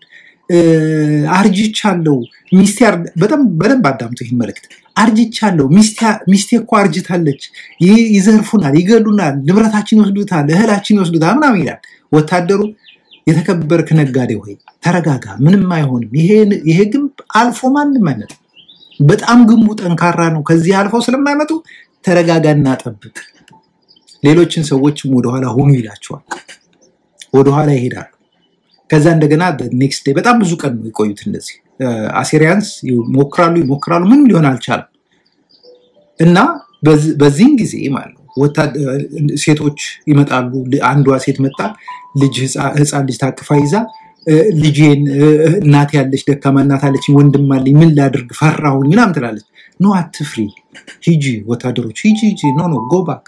አርጅቻለሁ። ሚስቴ በጣም በደንብ አዳምጡ ይህን መልእክት። አርጅቻለሁ፣ ሚስቴ እኮ አርጅታለች፣ ይዘርፉናል፣ ይገሉናል፣ ንብረታችን ይወስዱታል፣ እህላችን ይወስዱታል ምናምን ይላል። ወታደሩ የተከበርክ ነጋዴ ሆይ ተረጋጋ፣ ምንም አይሆንም። ይሄ ግንብ አልፎ ማንም አይመጣም። በጣም ግንቡ ጠንካራ ነው። ከዚህ አልፈው ስለማይመጡ ተረጋጋና ጠብቅ። ሌሎችን ሰዎችም ወደኋላ ሁኑ ይላቸዋል። ወደኋላ ይሄዳሉ። ከዛ እንደገና ኔክስት ዴይ በጣም ብዙ ቀን ነው የቆዩት። እንደዚህ አሴሪያንስ ይሞክራሉ ይሞክራሉ፣ ምንም ሊሆን አልቻለም። እና በዚህን ጊዜ ማለት ነው ሴቶች ይመጣሉ። አንዷ ሴት መጣ፣ ልጅ ህፃን ልጅ ታቅፋ ይዛ ልጄን እናት ያለች ደካማ እናት አለች፣ ወንድም አለኝ፣ ምን ላድርግ ፈራሁኝ ምናምን ትላለች። ኖ አትፍሪ፣ ሂጂ፣ ወታደሮች ሂጂ፣ ሂጂ፣ ኖ ኖ ጎ ባክ፣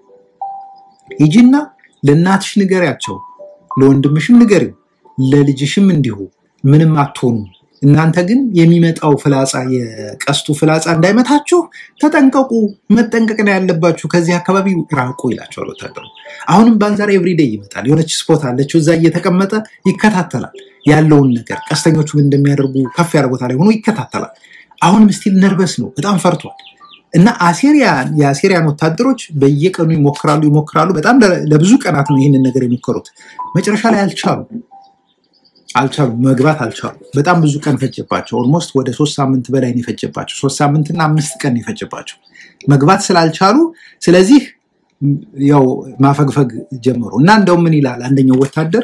ሂጂና ለእናትሽ ንገሪያቸው፣ ለወንድምሽም ንገሪው ለልጅሽም እንዲሁ ምንም አትሆኑ። እናንተ ግን የሚመጣው ፍላጻ የቀስቱ ፍላጻ እንዳይመታችሁ ተጠንቀቁ፣ መጠንቀቅ ነው ያለባችሁ፣ ከዚህ አካባቢ ራቁ ይላቸዋል ወታደሩ። አሁንም በአንዛር ኤቭሪዴይ ይመጣል። የሆነች ስፖት አለችው፣ እዛ እየተቀመጠ ይከታተላል ያለውን ነገር። ቀስተኞቹ ምን እንደሚያደርጉ ከፍ ያለ ቦታ ላይ ሆኖ ይከታተላል። አሁንም ስቲል ነርበስ ነው፣ በጣም ፈርቷል። እና አሴሪያን የአሴሪያን ወታደሮች በየቀኑ ይሞክራሉ ይሞክራሉ። በጣም ለብዙ ቀናት ነው ይህንን ነገር የሞከሩት። መጨረሻ ላይ አልቻሉ አልቻሉም መግባት አልቻሉ። በጣም ብዙ ቀን ፈጀባቸው። ኦልሞስት ወደ ሶስት ሳምንት በላይ ነው የፈጀባቸው። ሶስት ሳምንትና አምስት ቀን ነው የፈጀባቸው መግባት ስላልቻሉ፣ ስለዚህ ያው ማፈግፈግ ጀመሩ እና እንደውም ምን ይላል አንደኛው ወታደር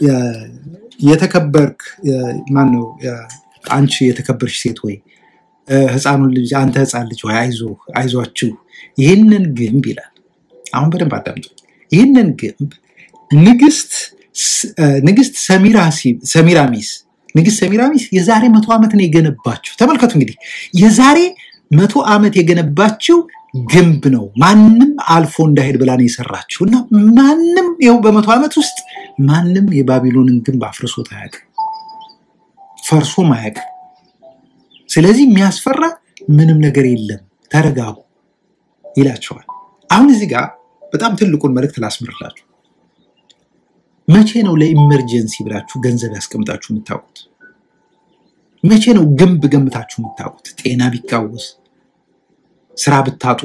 የተከበርክ ማነው አንቺ የተከበርሽ ሴት ወይ ህፃኑን ልጅ አንተ ህፃን ልጅ ወይ አይዞ አይዟችሁ ይህንን ግንብ ይላል። አሁን በደንብ አዳምጡ። ይህንን ግንብ ንግስት ንግስት ሰሚራሚስ ንግስት ሰሚራሚስ የዛሬ መቶ ዓመት ነው የገነባችው። ተመልከቱ እንግዲህ የዛሬ መቶ ዓመት የገነባችው ግንብ ነው። ማንም አልፎ እንዳይሄድ ብላ ነው የሰራችው እና ማንም ይኸው በመቶ ዓመት ውስጥ ማንም የባቢሎንን ግንብ አፍርሶት አያውቅም፣ ፈርሶም አያውቅም። ስለዚህ የሚያስፈራ ምንም ነገር የለም፣ ተረጋጉ ይላቸዋል። አሁን እዚህ ጋር በጣም ትልቁን መልእክት ላስምርላችሁ። መቼ ነው ለኢመርጀንሲ ብላችሁ ገንዘብ ያስቀምጣችሁ የምታውቁት? መቼ ነው ግንብ ገምታችሁ የምታውቁት? ጤና ቢቃወስ፣ ስራ ብታጡ፣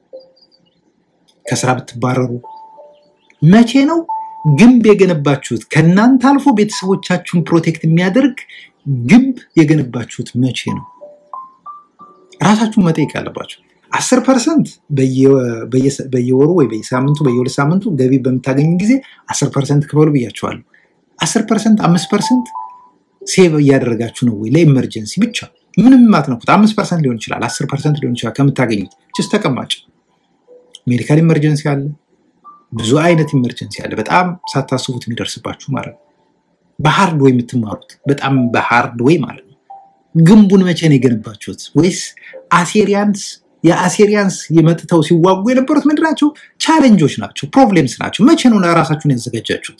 ከስራ ብትባረሩ፣ መቼ ነው ግንብ የገነባችሁት? ከእናንተ አልፎ ቤተሰቦቻችሁን ፕሮቴክት የሚያደርግ ግንብ የገነባችሁት መቼ ነው? ራሳችሁን መጠየቅ ያለባችሁ። አስር ፐርሰንት በየወሩ ወይ በየሳምንቱ በየሁለት ሳምንቱ ገቢ በምታገኙ ጊዜ አስር ፐርሰንት ክፈሉ ብያቸዋለሁ። አስር ፐርሰንት አምስት ፐርሰንት ሴቭ እያደረጋችሁ ነው ወይ ለኢመርጀንሲ ብቻ ምንም ማትነኩት አምስት ፐርሰንት ሊሆን ይችላል፣ አስር ፐርሰንት ሊሆን ይችላል ከምታገኙት ችስ ተቀማጭ ሜዲካል ኢመርጀንሲ አለ፣ ብዙ አይነት ኢመርጀንሲ አለ። በጣም ሳታስቡት የሚደርስባችሁ ማለት ነው። በሃርድ ወይ የምትማሩት በጣም በሃርድ ወይ ማለት ነው። ግንቡን መቼ ነው የገነባችሁት? ወይስ አሴሪያንስ የአሴሪያንስ የመጥተው ሲዋጉ የነበሩት ምንድን ናቸው? ቻሌንጆች ናቸው፣ ፕሮብሌምስ ናቸው። መቼ ነው ራሳችሁን ያዘጋጃችሁት?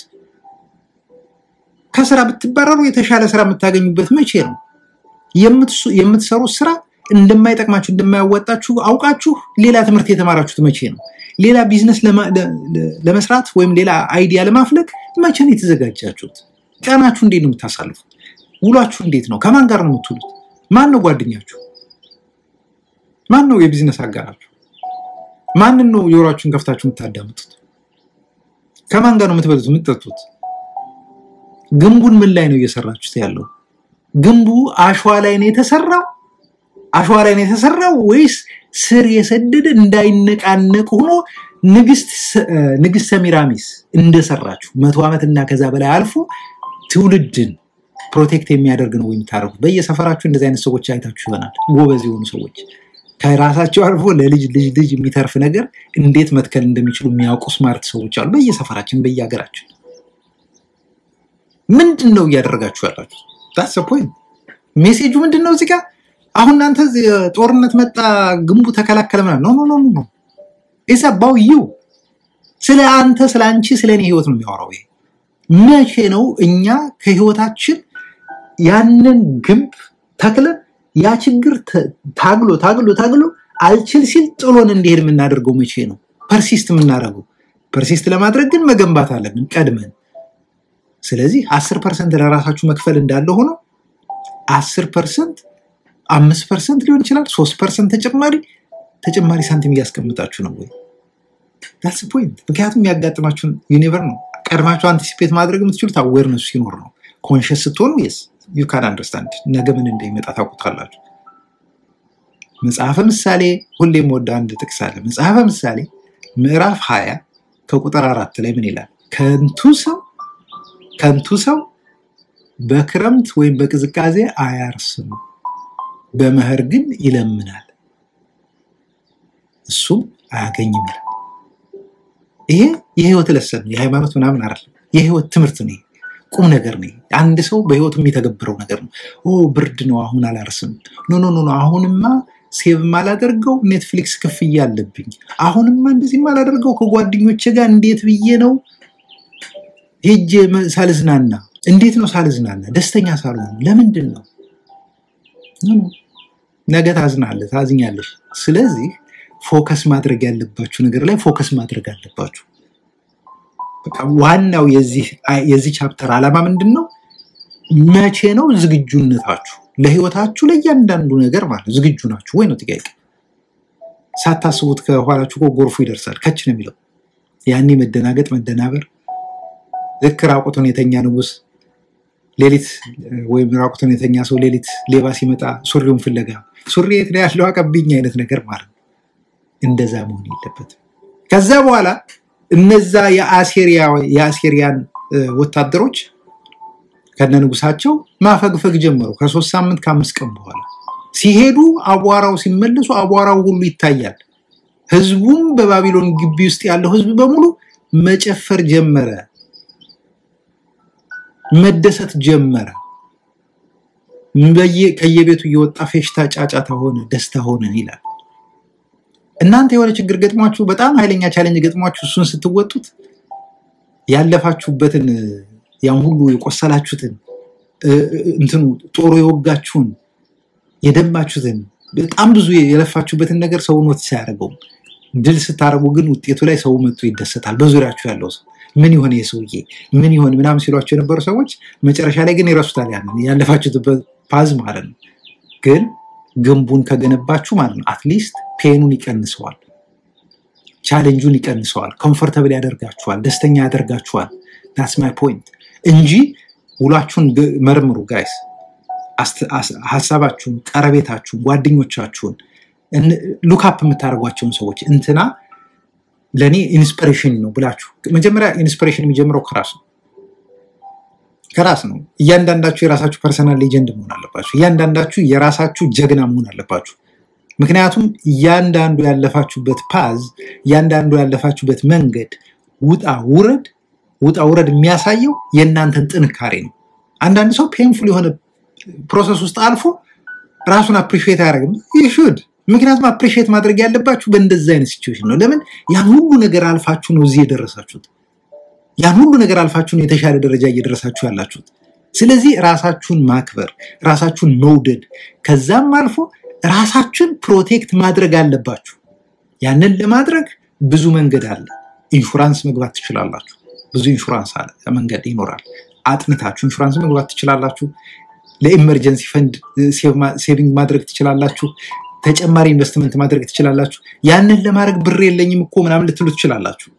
ከስራ ብትባረሩ የተሻለ ስራ የምታገኙበት መቼ ነው? የምትሰሩት ስራ እንደማይጠቅማችሁ እንደማያወጣችሁ አውቃችሁ ሌላ ትምህርት የተማራችሁት መቼ ነው? ሌላ ቢዝነስ ለመስራት ወይም ሌላ አይዲያ ለማፍለቅ መቼ ነው የተዘጋጃችሁት? ቀናችሁ እንዴት ነው የምታሳልፉት? ውሏችሁ እንዴት ነው? ከማን ጋር ነው የምትውሉት? ማን ነው ጓደኛችሁ? ማን ነው የቢዝነስ አጋራችሁ? ማንን ነው ጆሯችሁን ከፍታችሁ የምታዳምጡት? ከማን ጋር ነው የምትበሉት የምትጠጡት? ግንቡን ምን ላይ ነው እየሰራችሁት ያለው? ግንቡ አሸዋ ላይ ነው የተሰራው? አሸዋ ላይ ነው የተሰራው ወይስ ስር የሰደደ እንዳይነቃነቅ ሆኖ ንግስት ሰሚራሚስ እንደሰራችሁ መቶ ዓመት እና ከዛ በላይ አልፎ ትውልድን ፕሮቴክት የሚያደርግ ነው የምታደርጉት። በየሰፈራችሁ እንደዚህ አይነት ሰዎች አይታችሁ ይሆናል። ጎበዝ የሆኑ ሰዎች ከራሳቸው አልፎ ለልጅ ልጅ ልጅ የሚተርፍ ነገር እንዴት መትከል እንደሚችሉ የሚያውቁ ስማርት ሰዎች አሉ በየሰፈራችን በየሀገራችን። ምንድን ነው እያደረጋችሁ ያላችሁ? ዳስ ፖይንት ሜሴጁ ምንድን ነው እዚህ ጋር? አሁን እናንተ እዚህ ጦርነት መጣ ግንቡ ተከላከለ ምናምን ኖ ኖ ኖ ኖ ኢትስ አባውት ዩ ስለ አንተ ስለ አንቺ ስለ እኔ ህይወት ነው የሚያወራው ይሄ መቼ ነው እኛ ከህይወታችን ያንን ግንብ ተክለን ያ ችግር ተ- ታግሎ ታግሎ ታግሎ አልችል ሲል ጥሎን እንዲሄድ የምናደርገው መቼ ነው ፐርሲስት የምናደርገው ፐርሲስት ለማድረግ ግን መገንባት አለብን ቀድመን ስለዚህ አስር ፐርሰንት ለራሳችሁ መክፈል እንዳለ ሆኖ አስር ፐርሰንት አምስት ፐርሰንት ሊሆን ይችላል ሶስት ፐርሰንት ተጨማሪ ተጨማሪ ሳንቲም እያስቀምጣችሁ ነው ወይ ዳትስ ፖይንት ምክንያቱም የሚያጋጥማችሁን ዩኒቨር ነው ቀድማችሁ አንቲሲፔት ማድረግ የምትችሉት አዌርነሱ ሲኖር ነው ኮንሽስ ስትሆኑ የስ ዩ ካን አንደርስታንድ ነገ ምን እንደሚመጣ ታውቁታላችሁ መጽሐፈ ምሳሌ ሁሌም ወደ አንድ ጥቅስ አለ መጽሐፈ ምሳሌ ምዕራፍ ሀያ ከቁጥር አራት ላይ ምን ይላል ከንቱ ሰው ከንቱ ሰው በክረምት ወይም በቅዝቃዜ አያርስም በመኸር ግን ይለምናል እሱም አያገኝም ይላል ይሄ የህይወት ለሰን ነው የሃይማኖት ምናምን አይደለም የህይወት ትምህርት ነው ይሄ። ቁም ነገር ነው ይሄ። አንድ ሰው በህይወቱ የሚተገብረው ነገር ነው ኦ ብርድ ነው አሁን አላርስም ኖ ኖ ኖ ኖ አሁንማ ሴቭ ማላደርገው ኔትፍሊክስ ክፍያ አለብኝ አሁንማ እንደዚህ ማላደርገው ከጓደኞቼ ጋር እንዴት ብዬ ነው ሄጄ መ- ሳልዝናና እንዴት ነው ሳልዝናና ደስተኛ ሳልሆን ለምንድን ነው ኖ፣ ኖ። ነገ ታዝናለህ ታዝኛለሽ ስለዚህ ፎከስ ማድረግ ያለባችሁ ነገር ላይ ፎከስ ማድረግ አለባችሁ በቃ ዋናው የዚህ የዚህ ቻፕተር ዓላማ ምንድን ነው መቼ ነው ዝግጁነታችሁ ለህይወታችሁ ለእያንዳንዱ ነገር ማለት ዝግጁ ናችሁ ወይ ነው ጥያቄ ሳታስቡት ከኋላችሁ እኮ ጎርፉ ይደርሳል ከች ነው የሚለው ያኔ መደናገጥ መደናበር ልክ ራቁቱን የተኛ ንጉስ ሌሊት እ፣ ወይም ራቁቱን የተኛ ሰው ሌሊት ሌባ ሲመጣ ሱሪውን ፍለጋ ሱሪ የት ነው ያለው አቀብኝ አይነት ነገር ማለት ነው እንደዛ መሆን የለበትም ከዛ በኋላ እነዛ የአሴሪያ የአሴሪያን እ፣ ወታደሮች ከነ ንጉሳቸው ማፈግፈግ ጀመሩ ከሶስት ሳምንት ከአምስት ቀን በኋላ ሲሄዱ አቧራው ሲመለሱ አቧራው ሁሉ ይታያል ህዝቡም በባቢሎን ግቢ ውስጥ ያለው ህዝብ በሙሉ መጨፈር ጀመረ መደሰት ጀመረ በየ- ከየቤቱ እየወጣ ፌሽታ ጫጫታ ሆነ ደስታ ሆነ ይላል እናንተ የሆነ ችግር ገጥሟችሁ በጣም ኃይለኛ ቻሌንጅ ገጥሟችሁ እሱን ስትወጡት ያለፋችሁበትን ያን ሁሉ የቆሰላችሁትን እ፣ እ፣ እንትኑ ጦሩ የወጋችሁን የደማችሁትን በጣም ብዙ የለፋችሁበትን ነገር ሰው ኖት ሳያደርገው ድል ስታደርጉ ግን ውጤቱ ላይ ሰው መጥቶ ይደሰታል በዙሪያችሁ ያለው ሰው ምን ይሆን የሰውዬ ምን ይሆን ምናምን ሲሏቸው የነበሩ ሰዎች መጨረሻ ላይ ግን ይረሱታል ያንን ያለፋችሁበት ፓዝ ማለት ነው ግን ግንቡን ከገነባችሁ ማለት ነው አትሊስት ፔኑን ይቀንሰዋል ቻሌንጁን ይቀንሰዋል ኮምፎርተብል ያደርጋችኋል ደስተኛ ያደርጋችኋል ዳስ ማይ ፖይንት እንጂ ውሏችሁን ግ- መርምሩ ጋይስ ሀሳባችሁን ቀረቤታችሁን ጓደኞቻችሁን ሉካፕ የምታደርጓቸውን ሰዎች እንትና ለእኔ ኢንስፒሬሽን ነው ብላችሁ መጀመሪያ ኢንስፒሬሽን የሚጀምረው ከራስ ነው ከራስ ነው እያንዳንዳችሁ የራሳችሁ ፐርሰናል ሌጀንድ መሆን አለባችሁ እያንዳንዳችሁ የራሳችሁ ጀግና መሆን አለባችሁ ምክንያቱም እያንዳንዱ ያለፋችሁበት ፓዝ እያንዳንዱ ያለፋችሁበት መንገድ ውጣ ውረድ ውጣ ውረድ የሚያሳየው የእናንተን ጥንካሬ ነው አንዳንድ ሰው ፔንፉል የሆነ ፕሮሰስ ውስጥ አልፎ ራሱን አፕሪሺየት አያደርግም ይሹድ ምክንያቱም አፕሪሺየት ማድረግ ያለባችሁ በእንደዚህ አይነት ሲቹዌሽን ነው ለምን ያን ሁሉ ነገር አልፋችሁ ነው እዚህ የደረሳችሁት ያን ሁሉ ነገር አልፋችሁ ነው የተሻለ ደረጃ እየደረሳችሁ ያላችሁት ስለዚህ ራሳችሁን ማክበር ራሳችሁን መውደድ ከዛም አልፎ ራሳችሁን ፕሮቴክት ማድረግ አለባችሁ ያንን ለማድረግ ብዙ መንገድ አለ ኢንሹራንስ መግባት ትችላላችሁ ብዙ ኢንሹራንስ አለ መንገድ ይኖራል አጥንታችሁ ኢንሹራንስ መግባት ትችላላችሁ ለኢመርጀንሲ ፈንድ ሴቪንግ ማድረግ ትችላላችሁ ተጨማሪ ኢንቨስትመንት ማድረግ ትችላላችሁ ያንን ለማድረግ ብር የለኝም እኮ ምናምን ልትሉ ትችላላችሁ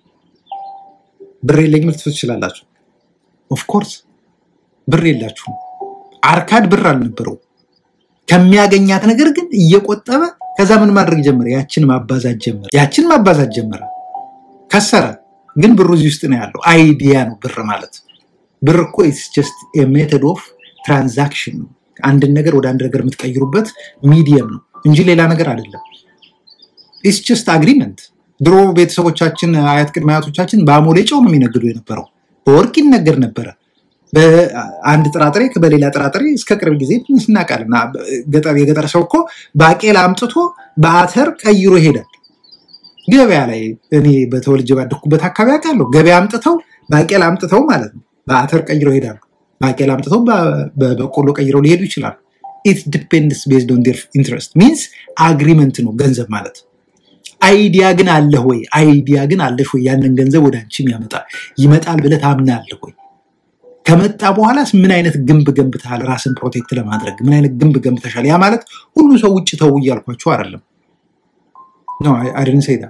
ብር የለኝም ልትሉ ትችላላችሁ ኦፍኮርስ ብር የላችሁም አርካድ ብር አልነበረው ከሚያገኛት ነገር ግን እየቆጠበ ከዛ ምን ማድረግ ጀመረ ያችን ማባዛት ጀመረ ያችን ማባዛት ጀመረ ከሰረ ግን ብሩ እዚህ ውስጥ ነው ያለው አይዲያ ነው ብር ማለት ብር እኮ ኢትስ ጀስት ሜተድ ኦፍ ትራንዛክሽን ነው። አንድን ነገር ወደ አንድ ነገር የምትቀይሩበት ሚዲየም ነው እንጂ ሌላ ነገር አይደለም። ኢትስ ጀስት አግሪመንት። ድሮ ቤተሰቦቻችን አያት ቅድመ አያቶቻችን በአሞሌ ጨው ነው የሚነግዱ የነበረው። በወርቅ ይነገር ነበረ። በአንድ ጥራጥሬ በሌላ ጥራጥሬ እስከ ቅርብ ጊዜ እናውቃለን። ገጠር የገጠር ሰው እኮ ባቄላ አምጥቶ በአተር ቀይሮ ይሄዳል። ገበያ ላይ እኔ በተወልጄ ባደኩበት አካባቢ አውቃለሁ። ገበያ አምጥተው ባቄላ አምጥተው ማለት ነው በአተር ቀይረው ይሄዳሉ። ባቄላ አምጥተው በበቆሎ ቀይረው ሊሄዱ ይችላሉ። ኢት ዲፔንድስ ቤዝድ ኦን ዴር ኢንትረስት ሚንስ አግሪመንት ነው ገንዘብ ማለት። አይዲያ ግን አለህ ወይ? አይዲያ ግን አለሽ ወይ? ያንን ገንዘብ ወደ አንቺ ያመጣል ይመጣል ብለህ ታምናለህ ወይ? ከመጣ በኋላስ ምን አይነት ግንብ ገንብተሃል? ራስን ፕሮቴክት ለማድረግ ምን አይነት ግንብ ገንብተሻል? ያ ማለት ሁሉ ሰው ውጭ ተው እያልኳቸው አይደለም። ኖ አይደን ሰይዳ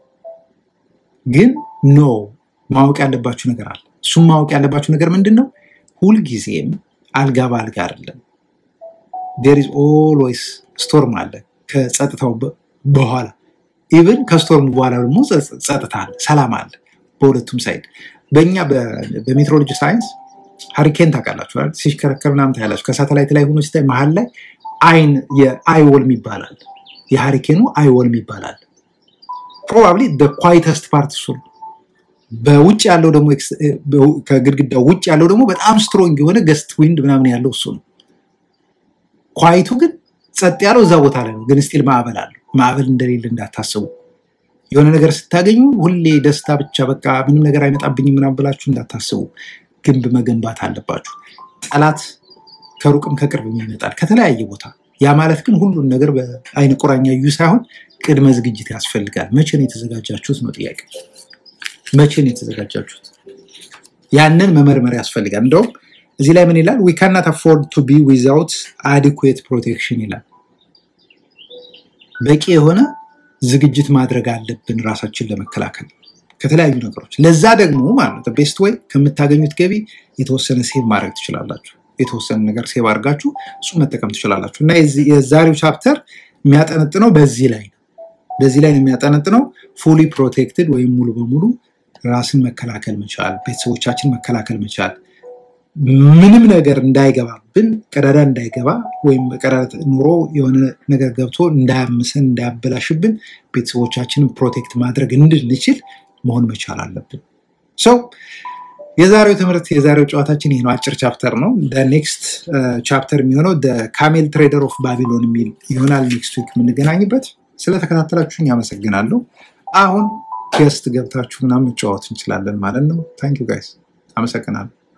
ግን ኖ ማወቅ ያለባችሁ ነገር አለ። እሱም ማወቅ ያለባችሁ ነገር ምንድን ነው? ሁልጊዜም አልጋ በአልጋ አይደለም። ዴር ኢዝ ኦልዌይስ ስቶርም አለ ከጸጥታው በኋላ ኢቨን ከስቶርም በኋላ ደግሞ ጸጥታ አለ፣ ሰላም አለ በሁለቱም ሳይድ። በእኛ በሜትሮሎጂ ሳይንስ ሀሪኬን ታውቃላችሁ፣ ሲሽከረከር ምናምን ታያላችሁ። ከሳተላይት ላይ ሆኖ ሲታይ መሀል ላይ አይን የአይወልም ይባላል፣ የሀሪኬኑ አይወልም ይባላል። ፕሮባብሊ ኳይተስት ፓርት እሱ ነው። በውጭ ያለው ደግሞ ከግድግዳው ውጭ ያለው ደግሞ በጣም ስትሮንግ የሆነ ገስት ዊንድ ምናምን ያለው እሱ ነው። ኳይቱ ግን ጸጥ ያለው እዛ ቦታ ላይ ነው። ግን ስቲል ማዕበል አለው። ማዕበል እንደሌለ እንዳታስቡ። የሆነ ነገር ስታገኙ ሁሌ ደስታ ብቻ በቃ ምንም ነገር አይመጣብኝም ምናምን ብላችሁ እንዳታስቡ። ግንብ መገንባት አለባችሁ። ጠላት ከሩቅም ከቅርብም ይመጣል ከተለያየ ቦታ። ያ ማለት ግን ሁሉን ነገር በአይነ ቁራኛ እዩ ሳይሆን ቅድመ ዝግጅት ያስፈልጋል። መቼ ነው የተዘጋጃችሁት ነው ጥያቄ። መቼ ነው የተዘጋጃችሁት? ያንን መመርመር ያስፈልጋል። እንደውም እዚህ ላይ ምን ይላል? ዊ ካናት አፎርድ ቱ ቢ ዊዛውት አዲኩዌት ፕሮቴክሽን ይላል። በቂ የሆነ ዝግጅት ማድረግ አለብን ራሳችን ለመከላከል ከተለያዩ ነገሮች። ለዛ ደግሞ ማለት ነው ቤስት ወይ ከምታገኙት ገቢ የተወሰነ ሴቭ ማድረግ ትችላላችሁ። የተወሰነ ነገር ሴቭ አድርጋችሁ እሱ መጠቀም ትችላላችሁ። እና የዛሬው ቻፕተር የሚያጠነጥነው በዚህ ላይ ነው። በዚህ ላይ ነው የሚያጠነጥነው ፉሊ ፕሮቴክትድ ወይም ሙሉ በሙሉ ራስን መከላከል መቻል፣ ቤተሰቦቻችን መከላከል መቻል፣ ምንም ነገር እንዳይገባብን ቀዳዳ እንዳይገባ ወይም ቀዳዳ ኑሮ የሆነ ነገር ገብቶ እንዳያምሰን እንዳያበላሽብን ቤተሰቦቻችንን ፕሮቴክት ማድረግ እንድንችል መሆን መቻል አለብን። ሰው የዛሬው ትምህርት የዛሬው ጨዋታችን ይህ ነው። አጭር ቻፕተር ነው። ኔክስት ቻፕተር የሚሆነው ካሜል ትሬደር ኦፍ ባቢሎን የሚል ይሆናል። ኔክስት ዊክ የምንገናኝበት። ስለተከታተላችሁኝ አመሰግናለሁ። አሁን ገስት ገብታችሁ ምናምን መጫወት እንችላለን ማለት ነው። ታንኪዩ ጋይስ፣ አመሰግናለሁ።